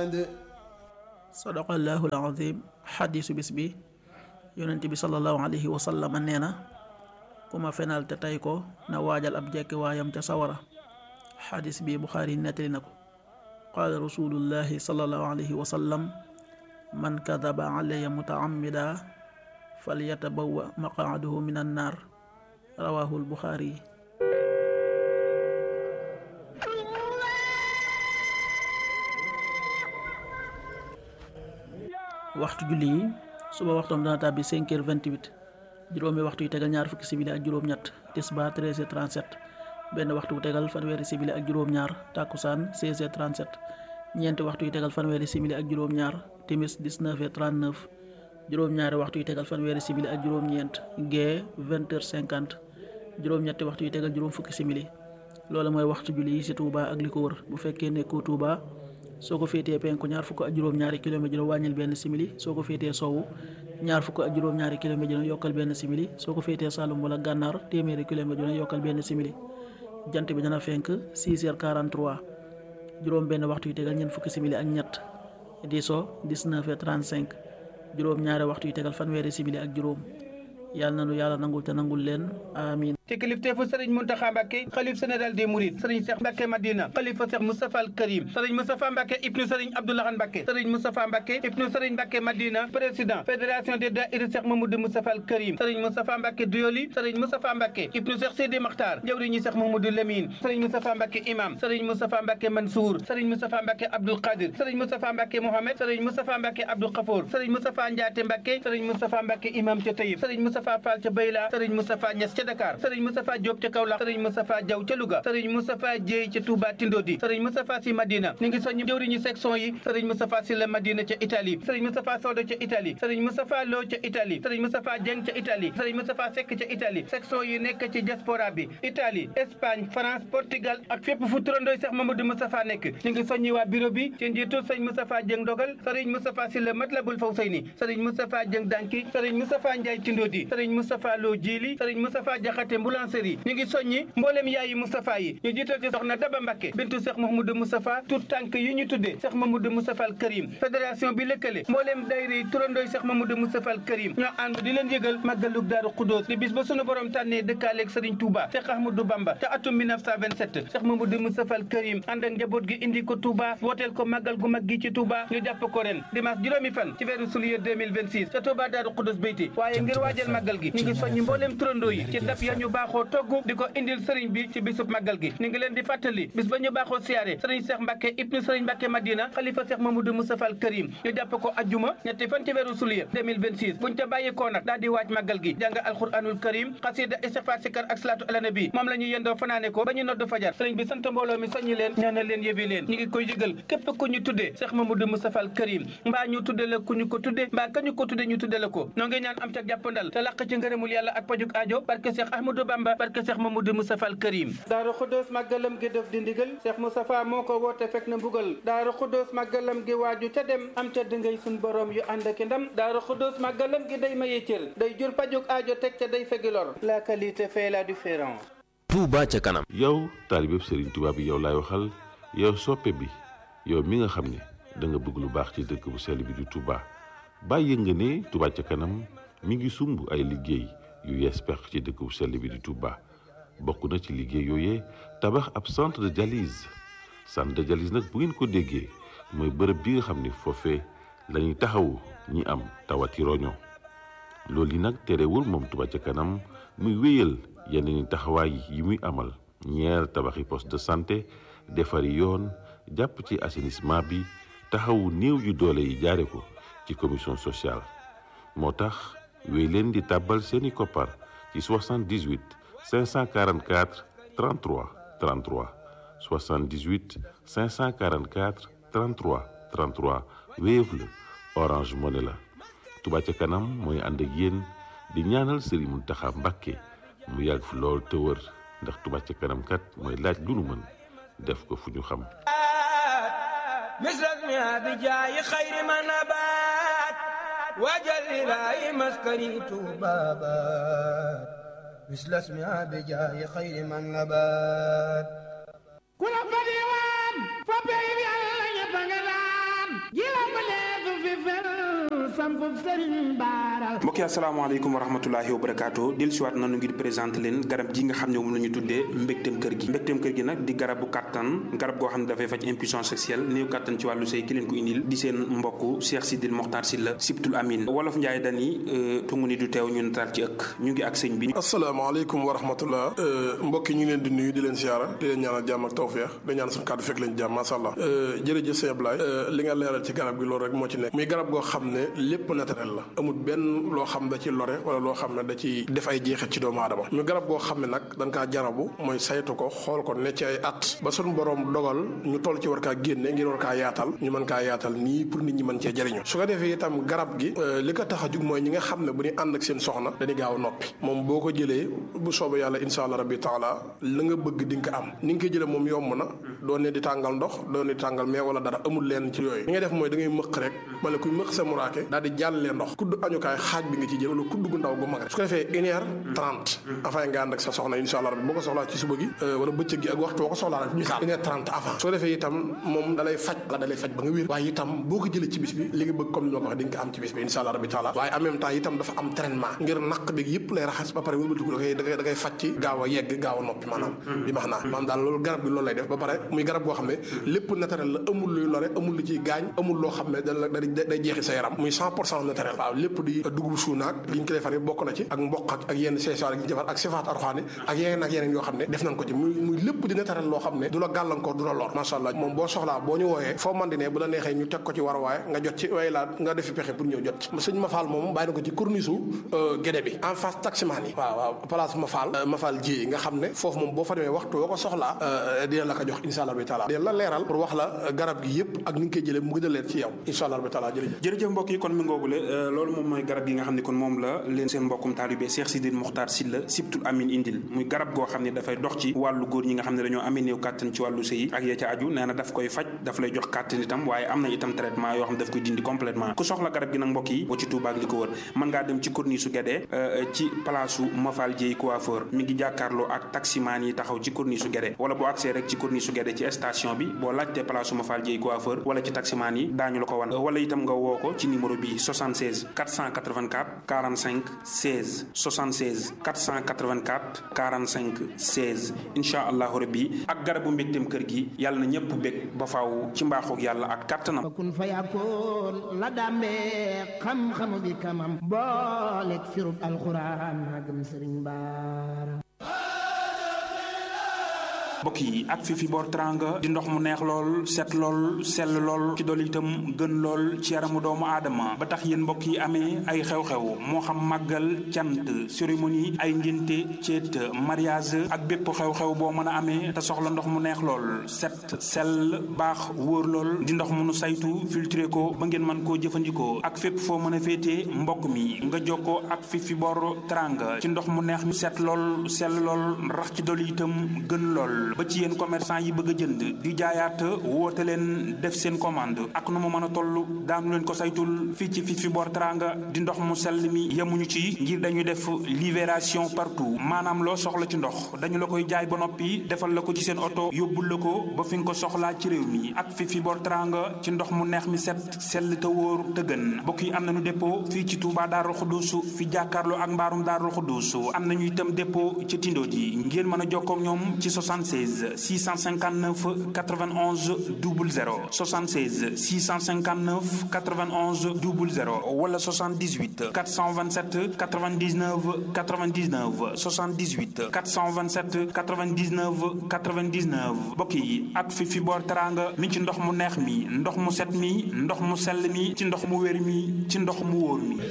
بعد sadaqallahu alazim xadiisu bis bi yonent bi sallallahu alayhi wa sallam nee na ku ma fenal te tey ko na waajal ab jekki waayam ca sawara xadiis bi buxaari nettali na ko qaala rasulullahi sallallahu alayhi wa sallam man kadaba alaya mutaamida falyatabawa maqaadahu min annaar rawahu albuxaari waxtu julli yi suba waxtoom dana tàbbi 5 heures 28 juróomi waxtu yu tegal ñaar fukki simili ak juróom-ñett tisbaar 13 heures 37 benn waxtu bu tegal fanweeri simili ak juróom-ñaar tàkkusaan 16 heures 37 ñeenti waxtu yu tegal fanweeri simili ak juróom-ñaar timis 19 heures 39 juróom-ñaari waxtu yu tegal fanweeri simili ak juróom-ñeent gee 20 heures 50 juróom-ñetti waxtu yu tegal juróom fukki simili loolu mooy waxtu julli yi ci Touba ak li ko wër bu fekkee nekkoo Touba. soo ko féetee penku ñaar fukk ak juróom-ñaari kilomètre dina wàññil benn simili soo ko féetee sowwu ñaar fukk ak juróom-ñaari kilomètre dina yokkal benn simili soo ko féetee Saloum wala gànnaar téeméeri kilomètre dina yokkal benn simili jant bi dana fenk 6 heures 43 juróom benn waxtu yu tegal ñeent fukki simili ak ñett di so 19 heures 35 juróom-ñaari waxtu yu tegal fanweeri simili ak juróom yàlla na nu yàlla nangul te nangul leen amin ci kilifteefu sëriñ Muntaxa Mbàkke xalif général des Mourides sëriñ Cheikh Mbàkke Madina xalifa Cheikh Moustapha al Karim sëriñ Moustapha Mbàkke ibnu sëriñ Abdoulahan Mbàkke sëriñ Moustapha Mbàkke ibnu sëriñ Mbàkke Madina président fédération des daïra Cheikh Mamadou Moustapha al Karim sëriñ Moustapha Mbàkke Duyoli sëriñ Moustapha Mbàkke ibnu Cheikh Sidi Makhtar jawriñu Cheikh Mamadou Lamine sëriñ Moustapha Mbàkke imam sëriñ Moustapha Mbàkke Mansour sëriñ Moustapha Mbàkke Abdoul Qadir sëriñ Moustapha Mbàkke Mohamed sëriñ Moustapha Mbàkke Abdou Khafour sëriñ Moustapha Ndiaté Mbàkke sëriñ Moustapha Mbàkke imam ca Taïf sëriñ Moustapha Fall ca Bayla sëriñ Moustapha Niass ca Dakar sëriñ Moustapha Diop ca Kaolack sëriñ Moustapha Diaw ca Louga sëriñ Moustapha Dieye ca Touba Tindodi sëriñ Moustapha Sy Madina ñu ngi soññ jëwriñu section yi sëriñ Moustapha Sy la Madina ca Italie sëriñ Moustapha Sodo ca Italie sëriñ Moustapha Lo ca Italie sëriñ Moustapha Dieng ca Italie sëriñ Moustapha Seck ca Italie section yi nekk ci diaspora bi Italie Espagne France Portugal ak fépp fu turandooy Cheikh Mamadou Moustapha nekk ñu ngi soññi waa bureau bi ci njiitu sëriñ Moustapha Dieng Dogal sëriñ Moustapha Sy la Matlabul Fawzayni sëriñ Moustapha Dieng Danki sëriñ Moustapha Ndiaye Tindodi sëriñ Moustapha Lo Djili sëriñ Moustapha Diakhaté Mboulanserie ñu ngi soññi mboolem yaayi Moustapha yi ñu jiital ci soxna Daba Mbacké bintu Cheikh Mamadou Moustapha tout tànk yi ñu tuddee Cheikh Mamadou Moustapha al Karim fédération bi lëkkale mboolem dayre yi turandooy Cheikh Mamadou Moustapha al Karim ñoo ànd di leen yëgal màggalug Daaru Xudóos di bis ba sunu borom tànnee dëkkaaleeg Serigne Touba Cheikh Ahmadou Bamba ca atum 1927 Cheikh Mamadou Moustapha al Karim ànd ak njaboot gi indi ko Touba wooteel ko màggal gu mag gi ci Touba ñu jàpp ko ren dimanche juróomi fan ci weeru juillet 2026 ca Touba Daaru Xudóos Beyti waaye ngir waajal màggal gi ñu ngi soññi mboolem turandoo yi ci dab ya ñu baaxoo togg di ko indil sëriñ bi ci bisub màggal gi ñu ngi leen di fàttali bis ba ñu baaxoo siyaare sëriñ Cheikh Mbacke ibnu sëriñ Mbacke Madina xalifa Cheikh Mamadou Moustapha al Karim ñu jàpp ko ajjuma ñetti fan ci weeru sulier 2026 buñ ca bàyyikoo nag daal di waaj màggal gi jàng alquranul karim xasida istighfar sikar ak salaatu ala nabi moom la ñu yendoo fanaane ko ba ñu nodd fajar sëriñ bi sant mbooloo mi soññi leen ñaanal leen yëbi leen ñu ngi koy yëgal képp ku ñu tuddee Cheikh Mamadou Moustapha al Karim mbaa ñu tudde la ku ñu ko tudde mbaa ka ñu ko tudde ñu tudde la ko noo ngi ñaan am ca jàppandal te làq ci ngërëmul yàlla ak pajuk aajo barke Cheikh Ahmadou Bamba barke Cheikh Mamadou Moustapha al Karim Daaru Xuddoos màggalam gi def di ndigal Cheikh Moustapha moo ko woote fekk na mbugal Daaru Xuddoos màggalam gi waaju ca dem am ca dëngay suñ borom yu ànd ak ndam Daaru Xuddoos màggalam gi day maye cër day jur pajuk aajo teg ca day fegi lor la qualité fait la différence Touba ca kanam yow taalibeb Serigne Touba bi yow laay waxal yow soppe bi yow mi nga xam ne da nga bëgg lu baax ci dëkk bu sell bi di Touba bàyyi nga ne Touba ca kanam mi ngi sumb ay liggéey yu yees pex ci dëkk bu sell bi di Touba bokk na ci liggéey yooyee tabax ab centre de dialyse centre de dialyse nag bu ngeen ko déggee mooy bërëb bi nga xam ne foofee la ñuy taxawu ñi am tawati roño loolu yi nag terewul moom Touba ca kanam muy wéyal yeneen taxawaay yi muy amal ñeer tabaxi poste de santé defari yoon jàpp ci assainissement bi taxawu néew yu doole yi jaare ko ci commission sociale moo tax wéy leen di tàbbal seeni koppar ci 78 544 33 33 78 544 33 33 Wave la Orange Money la Touba ca kanam mooy ànd ak yéen di ñaanal Serigne Mountakha Mbacké mu yàgg fi lool te wër ndax Touba ca kanam kat mooy laaj lu nu mën def ko fu ñu xam misras mi abi jaayi xayri ma nabaat waajal ilaahi maskani tuubaabaat misras mi abi jaayi xayri ma nabaat ku la fa diwaan fa pey bi Yàlla ñépp a nga daan sampub sëriñ baara mbokk yi asalaamaaleykum wa rahmatulahi wa barakaatu del siwaat nanu ngir présenté leen garab gi nga xam ne moom la ñu tuddee mbégteem kër gi mbégteem kër gi nag di garabu kàttan garab goo xam ne dafay faj impuissance sexuelle néew kàttan ci wàllu sëy ki leen ko indil di seen mbokk Cheikh Sidil Mokhtar Sylla Sibtul Amin wolof Njaay dani tungu ni du teew ñu nataal ci ëkk ñu ngi ak sëñ bi asalaamaaleykum wa rahmatullah mbokk yi ñu ngi leen di nuyu di leen siyaara di leen ñaanal jàmm ak tawfeex di ñaan suñu kàddu fekk leen jàmm masha Allah jërëjëf sëñ Ablaye li nga leeral ci garab gi loolu rek moo ci nekk muy garab goo xam ne lépp naturel la amul benn loo xam da ci lore wala loo xam ne da ci def ay jeexit ci doomu aadama muy garab goo xam ne nag dañ kaa jarabu mooy saytu ko xool ko ne ci ay at ba suñu borom dogal ñu toll ci war kaa génne ngir war kaa yaatal ñu mën kaa yaatal nii pour nit ñi mën cee jëriñu su ko defee itam garab gi li ko tax a jug mooy ñi nga xam ne bu ñu ànd ak seen soxna dañuy gaaw a noppi moom boo ko jëlee bu soobee yàlla insha allah rabbi taala la nga bëgg di nga ko am ni nga ko jëlee moom yomb na doo ne di tàngal ndox doo ne di tàngal mais wala dara amul leen ci yooyu li ngay def mooy da ngay mëq rek mala kuy mëq sa muraake daal di jàllee ndox kudd añukaay xaaj bi nga ci jël wala kudd gu ndaw gu mag rek su ko defee une heure trente avant nga ànd ak sa soxna insha allah rabbi boo ko soxlaa ci suba gi wala bëccëg gi ak waxtu boo ko soxlaa rek misaal une heure trente avant su ko defee itam moom dalay faj la dalay faj ba nga wér waaye itam boo ko jëlee ci bis bi li nga bëgg comme ni ma ko waxee di nga ko am ci bis bi insha allah rabbi taala waaye en même temps itam dafa am traitement ngir naq bi yëpp lay raxas ba pare wëlbatiku da koy da koy da koy faj ci gaaw a yegg gaaw a noppi maanaam bi max naa maanaam daal loolu garab gi loolu lay def ba pare muy garab goo xam ne lépp naturel la amul luy lore amul lu ciy gaañ amul loo xam ne da day jeexi sa yaram muy cent pour cent naturel waaw lépp di dugub suunaak li ñu ko defar bokk na ci ak mboq ak ak yenn seesaar yi ñu defar ak sifaat arxaani ak yeneen ak yeneen yoo xam ne def nañ ko ci muy muy lépp di naturel loo xam ne du la gàllankoor du la lor macha allah moom boo soxlaa boo ñu wooyee foo man di ne bu la neexee ñu teg ko ci war waaye nga jot ci way laa nga defi pexe pour ñëw jot ci sëñ Mafal moom bàyyi na ko ci corniche gédé bi en face taximaan yi waaw waaw place Mafal Mafal ji nga xam ne foofu moom boo fa demee waxtu woo ko soxlaa dina la ko jox insha allah bi taala dina la leeral pour wax la garab gi yëpp ak ni nga koy jëlee mu gën a leer ci yow insha allah bi taala jërëjëf jërëjëf mbokk yi kon mi ngoogule loolu moom mooy garab gi nga xam ne kon moom la leen seen mbokkum taalibe Cheikh Sidil Mokhtar Sylla Sibtul Amin indil muy garab goo xam ne dafay dox ci wàllu góor ñi nga xam ne dañoo amee néew kàttan ci wàllu sëy ak ya ca aju nee na daf koy faj daf lay jox kàttan itam waaye am na itam traitement yoo xam ne daf koy dindi complètement ku soxla garab gi nag mbokk yi boo ci Touba ak li ko wër mën ngaa dem ci corniche su Guédé ci place su Mafal Dieye coiffeur mi ngi jàkkaarloo ak taximaan yi taxaw ci corniche su Guédé wala boo accès rek ci corniche su Guédé ci station bi boo laajtee place su Mafal Dieye coiffeur wala ci taximaan yi daañu la ko wan wala itam nga woo ko ci numéro bi 76 484 45 16 76 484 45 16 incha allahu rabbi ak garabu mbégteem kër gi yàlla na ñëpp bég ba faaw ci mbaaxoog yàlla ak kàttanam kun fa yakkoon la dàmbee xam-xamu bi kamam booleeg firub alxuraan magam sëriñ baara mbokk yi ak fi fi boor teranga di ndox mu neex lool set lool sell lool ci dool itam gën lool ci yaramu doomu aadama ba tax yéen mbokk yi amee ay xew-xew moo xam màggal cant cérémonie ay ngénte ceet mariage ak bépp xew-xew boo mën a amee te soxla ndox mu neex lool set sell baax wóor lool di ndox mu nu saytu filtré ko ba ngeen mën koo jëfandikoo ak fépp foo mën a féetee mbokk mi nga jokkoo ak fi fi boor teranga ci ndox mu neex mi set lool sell lool rax ci dool itam gën lool ba ci yéen commerçant yi bëgg a jënd di jaayaat woote leen def seen commande ak nu mu mën a toll daanu leen ko saytul fii ci fi fi boor teranga di ndox mu sell mi yemuñu ci ngir dañuy def livraison partout maanaam loo soxla ci ndox dañu la koy jaay ba noppi defal la ko ci seen oto yóbbul la ko ba fi nga ko soxlaa ci réew mi ak fi fi boor teranga ci ndox mu neex mi set sell te wóor te gën mbokk yi am nañu dépôt fii ci Touba Darou Khoudoss fi jàkkaarloo ak mbaarum Darou Khoudoss am nañu itam dépôt ci Tindo ji ngeen mën a jokkoo ak ñoom ci 76 659 91 00 76 659 91 00 wala 78 427 99 99 78 427 99 99 mbokk yi ak fi fi boor teranga mi ci ndox mu neex mi ndox mu set mi ndox mu sell mi ci ndox mu wér mi ci ndox mu wóor mi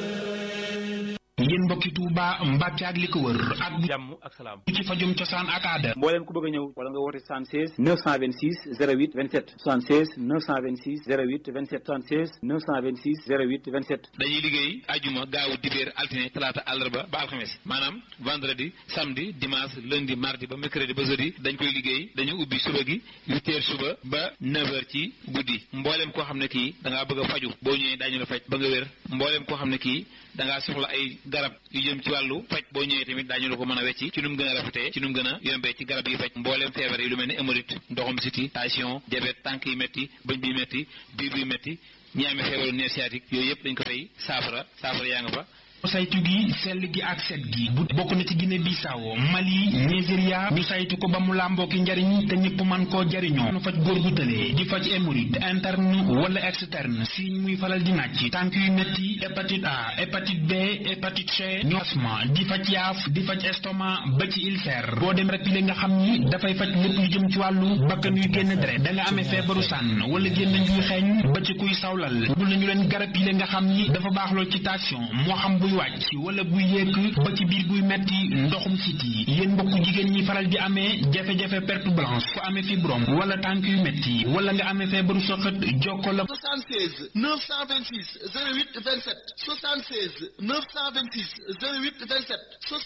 yéen mbokki Touba Mbàkke ak li ko wër ak jàmm ak salaam ci fajum cosaan ak aada mbooleem ku bëgg a ñëw wala nga woote 76 926 08 27 76 926 08 27 76 926 08 27 dañuy liggéey ajuma gaawu dibéer altine talaata àllarba ba alxames maanaam vendredi samedi dimanche lundi mardi ba mercredi ba jeudi dañ koy liggéey dañu ubbi suba gi huit heures suba ba neuf heures ci guddi mbooleem koo xam ne kii da ngaa bëgg a faju boo ñëwee daañu la faj ba nga wér mbooleem koo xam ne kii da ngaa soxla ay garab garab yu jëm ci wàllu faj boo ñëwee tamit daañu la ko mën a wecci ci nu mu gën a rafetee ci nu mu gën a yombee ci garab yi faj mbooleem feebar yi lu mel ni hémorroïde ndoxum siti tension diabète tànk yi métti bëñ bi métti biir bi métti ñi amee feebaru nerf sciatique yooyu yëpp dañ ko fay saafara saafara yaa nga fa saytu gi sell gi ak set gi bu bokk na ci Guinée Bissau Mali Nigeria ñu saytu ko ba mu làmboo ki njariñ te ñëpp man koo jariñoo nu faj góor gu tëlee di faj hémorroïde interne wala externe signe muy faral di nàcc tànk yu metti hépatite A hépatite B hépatite C ñu asma di faj yaaf di faj estomac ba ci ulcère boo dem rek li nga xam ni dafay faj lépp lu jëm ci wàllu bakkan yuy génn deret da nga amee feebaru sànn wala génn njuy xeeñ ba ci kuy sawlal bul nañu leen garab yi nga xam ni dafa baax lool ci tension moo xam buy wàcc wala buy yéeg ba ci biir buy metti ndoxum siti yéen mbokk jigéen ñi faral di amee jafe-jafe perte blanche ku amee fibrome wala tànk yu metti wala nga amee feebaru soxat jokko la 76 926 08 27 76 926 08 27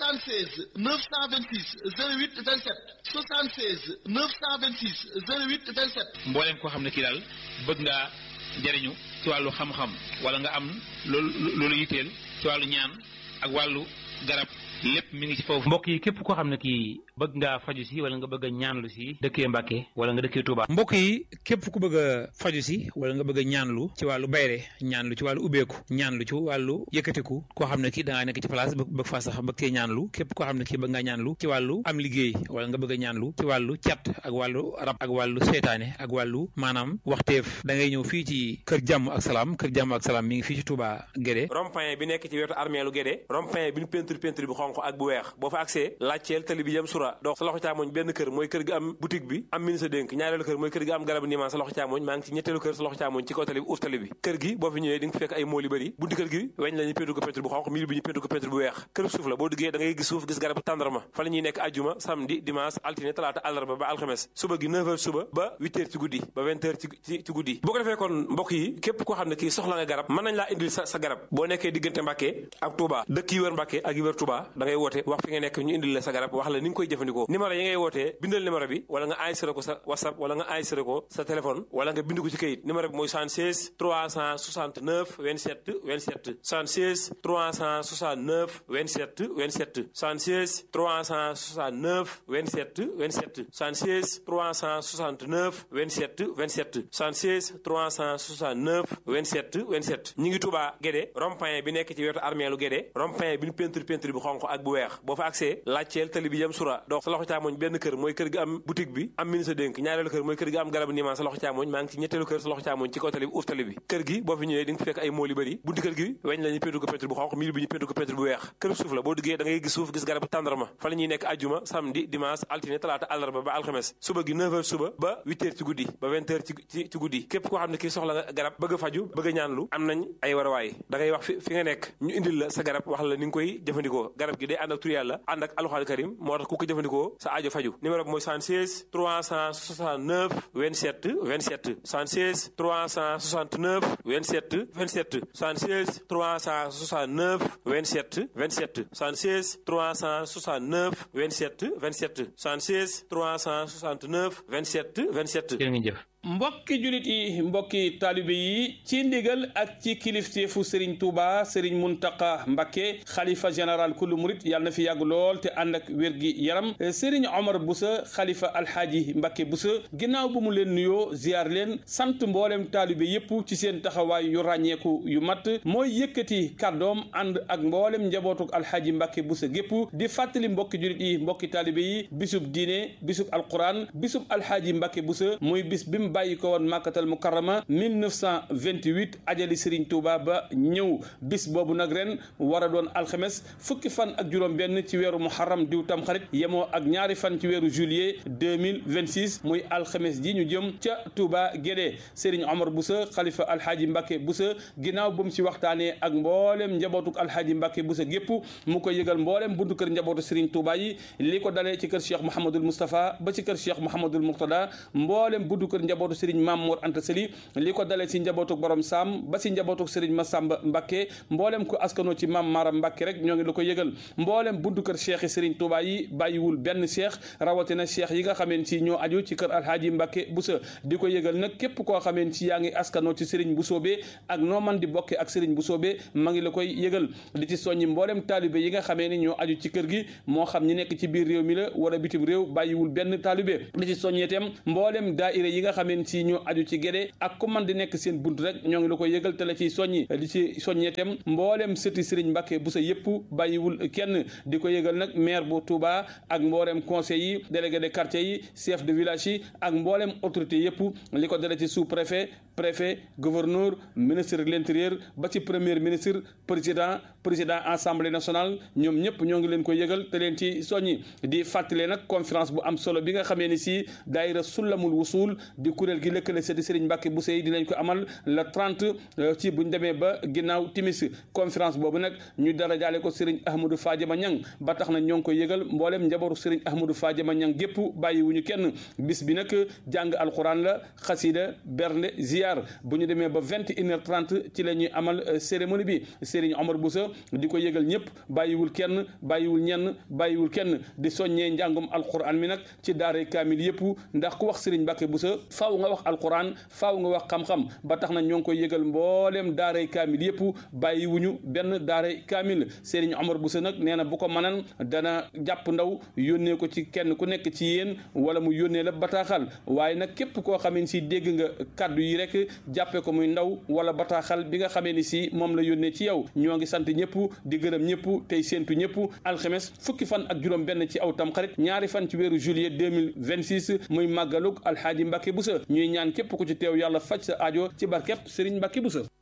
76 926 08 27 76 926 08 27 mbooleem koo xam ne kii daal bëgg ngaa jariñu ci wàllu xam-xam wala nga am loolu loolu yitteel ci wàllu ñaan ak wàllu garab lépp mi ngi ci foofu. mbokk yi képp koo xam ne kii bëgg ngaa faju si wala nga bëgg a ñaanlu si dëkkee Mbàkke wala nga dëkkee Touba. mbokk yi képp ku bëgg a faju si wala nga bëgg a ñaanlu ci wàllu bayre ñaanlu ci wàllu ubbeeku ñaanlu ci wàllu yëkkatiku koo xam ne kii da ngaa nekk ci place bëgg faa sax bëgg cee ñaanlu képp koo xam ne kii bëgg ngaa ñaanlu ci wàllu am liggéey wala nga bëgg a ñaanlu ci wàllu cat ak wàllu rab ak wàllu seytaane ak wàllu maanaam waxteef da ngay ñëw fii ci kër jàmm ak salaam kër jàmm ak salaam mi ngi fii ci Touba Guédé rond-point bi nekk ci wetu armeelu Guédé rond-point bi ñu peinture peinture bi xonq ak bu weex boo fa accès laajteel tali bi jëm sura dox sa loxo càmmoñ benn kër mooy kër gi am boutique bi am ministre dénk ñaareelu kër mooy kër gi am garabu niimaan sa loxo càmmoñ maa ngi ci ñetteelu kër sa loxo càmmoñ ci kaw tali bi uuf tali bi kër gi boo fi ñëwee di nga fi fekk ay mool yu bëri bunti kër gi weñ la ñu peinture ko peinture bu xonq miir bi ñu peinture ko peinture bu weex kër suuf la boo duggee da ngay gis suuf gis garabu tàndarma fa la ñuy nekk ajjuma samedi dimanche altine talaata àllarba ba alxames suba gi 9h suba ba 8h ci guddi ba 20h ci ci guddi boo ko defee kon mbokk yi képp koo xam ne kii soxla nga garab mën nañ laa indil sa sa garab boo nekkee diggante Mbàkke ak Touba dëkk yi wër Mbàkke ak yi wër Touba da ngay woote wax fi nga nekk ñu indil la sa garab wax la ni nga koy jëfandikoo numéro yi ngay wootee bindal numéro bi wala nga enregistré ko sa whatsapp wala nga enregistré ko sa téléphone wala nga bind ko ci kayit numéro bi mooy 76 369 27 27 76 369 27 27 76 369 27 27 76 369 27 27 76 369 27 27 ñi ngi Touba Guédé rond-point bi nekk ci wetu armeelu Guédé rond-point bi ñu peinture peinture bi xonq ak bu weex boo fa accès laajteel tali bi jëm sura dox sa loxo càmmoñ benn kër mooy kër gi am boutique bi am ministre dénk ñaareelu kër mooy kër gi am garabu niimaan sa loxo càmmoñ maa ngi ci ñetteelu kër sa loxo càmmoñ ci kaw tali bi uuf tali bi kër gi boo fi ñëwee di nga fekk ay mool yu bëri bunti kër gi weñ la ñu peinture ko peinture bu xonq miir bi ñu peinture ko peinture bu weex kër suuf la boo duggee da ngay gis suuf gis garabu tàndarma fa la ñuy nekk ajjuma samedi dimanche altine talaata àllarba ba alxames suba gi 9h suba ba 8h ci guddi ba 20h ci ci guddi képp koo xam ne kii soxla nga garab bëgg a faju bëgg a ñaanlu am nañ ay warawaay da ngay wax fi fi nga nekk ñu indil la sa garab wax la ni nga koy jëfandikoo garab gi day ànd ak tur yàlla ànd ak alxuraan karim moo tax ku ko jëfandikoo sa aajo faju numéro bi mooy 76 369 27 27 76 369 27 27 76 369 27 27 76 369 27 27 76 369 27 27 jërë ngeen jëf mbokki julit yi mbokki taalibe yi ci ndigal ak ci kilifteefu Serigne Touba Serigne Muntaka Mbakke xalifa général kullu murit yàlla na fi yàgg lool te ànd ak wér gi yaram Serigne Omar Boussa xalifa alxaaji Mbakke Boussa ginnaaw bu mu leen nuyoo ziar leen sant mboolem taalibe yépp ci seen taxawaay yu ràññeeku yu mat mooy yëkkati kàddoom ànd ak mboolem njabootuk alxaaji Mbakke Boussa gépp di fàttali mbokki julit yi mbokki taalibe yi bisub diine bisub alquran bisub alxaaji Mbakke Boussa muy bis bi bàyyi ko woon màkkatal mukarrama 1928 ajali Serigne Touba ba ñëw bis boobu nag ren war a doon alxames fukki fan ak juróom-benn ci weeru muharram diw tam xarit yemoo ak ñaari fan ci weeru juillet 2026 muy alxames ji ñu jëm ca Touba Guédé Serigne Omar Boussa xalifa alxaaji Mbacke Boussa ginnaaw bu mu ci waxtaanee ak mboolem njabootuk alxaaji Mbacke Boussa gépp mu ko yëgal mboolem buntu kër njabootu Serigne Touba yi li ko dalee ci kër Cheikh Mouhamadul Moustapha ba ci kër Cheikh Mouhamadul Mourtada mboolem buntu kër njabootu Serigne Mamour Anta Sali li ko dalee si njabootu borom Sam ba si njabootu Serigne Massamba Mbacké mboolem ko askanoo ci Mam Mara Mbacké rek ñoo ngi la ko yëgal mboolem buntu kër cheikh yi Serigne Touba yi bàyyiwul benn cheikh rawatina cheikh yi nga xameen ci ñoo aju ci kër Alhaaji Mbacké Boussa di ko yëgal nag képp koo xameen ci yaa ngi askanoo ci Serigne Boussobé ak noo man di bokke ak Serigne Boussobé ma ngi la koy yëgal di ci soññi mboolem taalibe yi nga xamee ni ñoo aju ci kër gi moo xam ñi nekk ci biir réew mi la wala bitim réew bàyyiwul benn taalibe di ci soññee itam mboolem daaira yi nga xameen ci ñoo aju ci gédé ak ku man di nekk seen bunt rek ñoo ngi la koy yëgal te la ciy soññi di ci soññee itam mboolem sëti Serigne Mbacké Bousso yëpp bàyyiwul kenn di ko yëgal nag maire bu Touba ak mboolem conseil yi délégué de quartier yi chef de village yi ak mboolem autorité yëpp li ko dale ci sous préfet préfet gouverneur ministre de l'intérieur ba ci premier ministre président président assemblée nationale ñoom ñëpp ñoo ngi leen ko yëgal te leen ci soññi di fàttale nag conférence bu am solo bi nga xamee ni si daayira sullamul wusul di kuréel gi lëkkale sëti Serigne Mbacké Bousso yi dinañ ko amal le 30 ci buñ demee ba ginnaaw timis conférence boobu nag ñu dara jaale ko Serigne Ahmadou Fadiama Niang ba tax na ñoo ngi ko yëgal mboolem njabootu Serigne Ahmadou Fadiama Niang gépp bàyyiwuñu kenn bis bi nag jàng alxuraan la xasida bernde ziar bu ñu demee ba vingt et une heure trente ci la ñuy amal cérémonie bi Serigne Omar Bousso di ko yëgal ñëpp bàyyiwul kenn bàyyiwul ñenn bàyyiwul kenn di soññee njàngum alxuraan mi nag ci daaray kaamil yëpp ndax ku wax Serigne Mbacké Bousso faaw nga wax alxuraan faaw nga wax xam-xam ba tax na ñoo ngi koy yëgal mbooleem daaray kaamil yëpp bàyyiwuñu benn daaray kaamil Serigne Omar Bousso nag nee na bu ko mënan dana jàpp ndaw yónnee ko ci kenn ku nekk ci yéen wala mu yónnee la bataaxal waaye nag képp koo xamee ni si dégg nga kàddu yi rek jàppee ko muy ndaw wala bataaxal bi nga xamee ni si moom la yónnee ci yow ñoo ngi sant ñëpp di gërëm ñëpp tey séentu ñëpp alxames fukki fan ak juróom benn ci aw tamxarit ñaari fan ci weeru juillet 2026 muy màggalug alxaaji Mbacké Bousso ñuy ñaan képp ku ci teew yàlla faj sa aajo ci barkeb Serigne Mbacké Bousso